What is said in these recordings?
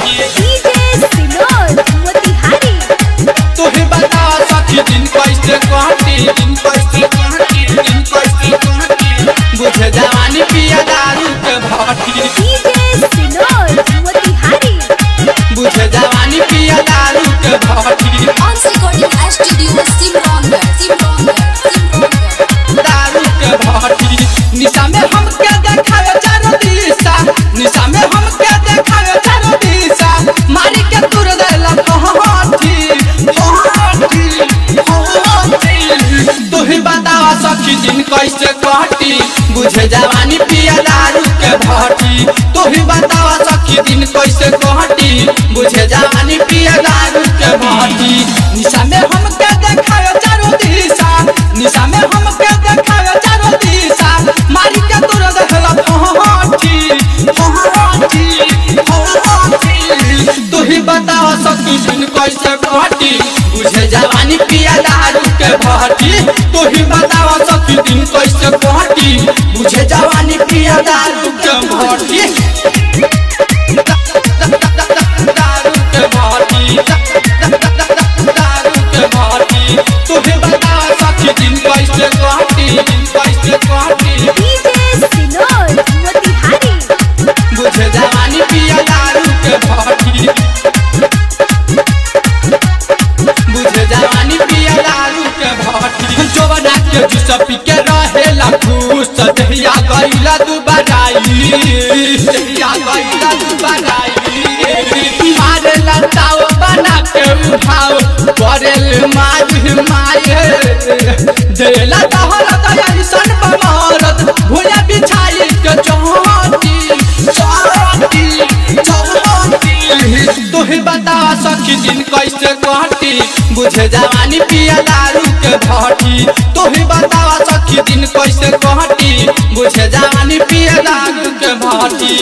DJ सिनोर मोतिहारी तोहे बता सखी दिन कैसे कहती दिन कैसे कहती दिन कैसे कहती बुझे जवानी पिया दारू के भाटी डीजे सिनोर मोतिहारी बुझे जवानी पिया दारू के भाटी Once recording at studio Simrongar, Simrongar, Simrongar. दारू के भाटी निशा में हमके देखावे चारो दिशा निशा में हमके देखावे चारो दिशा मारी के तुर देला पहाटी पहाटी पहाटी तोही बतावा सखी दिन कैसे काटी बुझे जवानी पिया दारू के भाटी तोही बतावा सखी दिन कैसे काटी बुझे जवानी पिया दारू के भाटी निशा में हमके देखावे चारो दिशा निशा में हमके देखावे चारो दिशा मारी के तुर देला पहाटी पहाटी पहाटी तोही बतावा सखी दिन कैसे काटी बुझे जवानी पिया दारू के भाटी तोही बतावा सखी दिन कैसे काटी बुझे जवानी पिया दारू के भाटी दारू के भाटी दारू के भाटी तोही बतावा सखी दिन कैसे काटी दिन कैसे काटी डीजे सिनोर मोतिहारी बुझे जवानी पिया दारू के भाटी बुझे जवानी पिया दारू के भाटी जोबना के जूस पी के रहेला खुश दहिया गईला दुबाराई दहिया गईला दुबाराई मारे लताओ बना के उठाओ करेल माज माये देला तहरा दया सन बमारत भुया बिछाई के चौहटी चौहटी चौहटी तोहे बता सखी दिन कैसे काटी बुझे जवानी पिया दारू के भाटी तोहे बता सखी दिन कैसे काटी बुझे जवानी पिया दारू के भाटी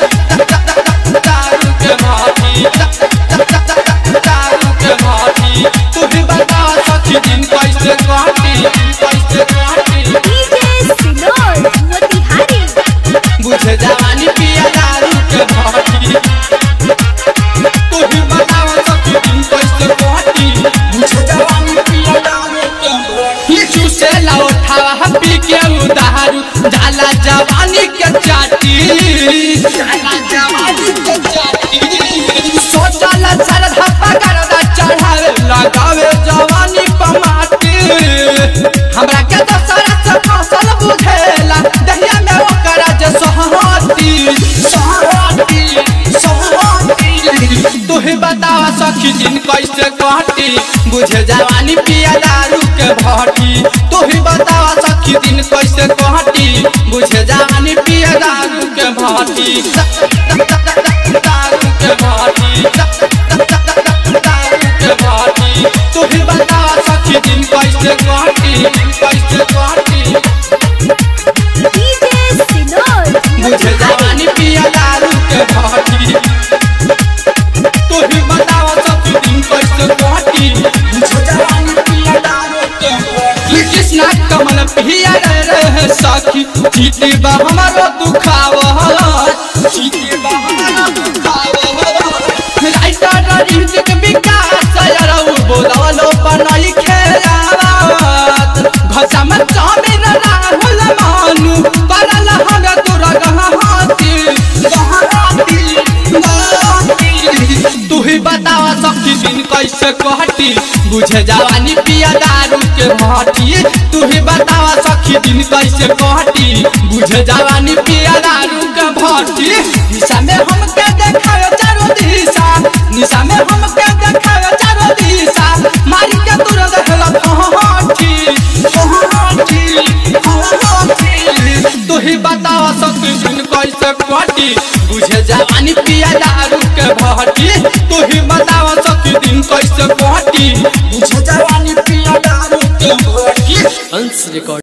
दारू के भाटी दारू के भाटी तोहे बता सखी दिन कैसे काटी कैसे काटी डीजे सिनोर मोतिहारी बुझे जवानी पिया दारू के भाटी तोही बतावा सखी दिन कैसे काटी बुझे जवानी पिया दारू के भाटी चूसे लौठावा पी के उदारू जाला जवानी के चाटी जाला जवानी के चाटी सोचल सर धप्पा करदा चढ़ावे लगावे जवानी पमाटी हमरा के दसरा से फसल बुझेला दहिया में ओकर जे सोहती सोहती सोहती तोहे बतावा सखी दिन कैसे काटी बुझे जवानी पिया दारू के भाटी तोहे बतावा सखी दिन कैसे काटी बुझे जवानी पिया दारू के भाटी दारू के भाटी दारू के भाटी तोहे बतावा सखी दिन कैसे काटी दिन कैसे काटी डीजे सिनोर मुझे जवानी पिया दारू के भाटी तोही बतावा सखी दिन कैसे काटी मुझे जवानी पिया दारू के भाटी कृष्णा कमल पिया रे रे सखी जीती बा हमारो दुखावा जीती बा हमारो दुखावा राइटर ऋतिक विकास यारौ बोलवलो बनाई खेलावत घसा में चामिन राहुल मानु परल हग तुरा गहाती गहाती गहाती तू ही बतावा सखी दिन कैसे कहती बुझे जवानी पिया दारू के भाटी तू ही बतावा सखी दिन कैसे कहती बुझे जवानी पिया दारू के भाटी निशा में हमके देखावे चारो दिशा निशा में हमके देखावे चारो दिशा मारी के तुर देखला पहाटी पहाटी पहाटी तू ही बतावा सखी दिन कैसे कहती बुझे जवानी पिया दारू के भाटी तू ही बतावा सखी दिन कैसे कहती बुझे जवानी पिया दारू के भाटी अंश रिकॉर्ड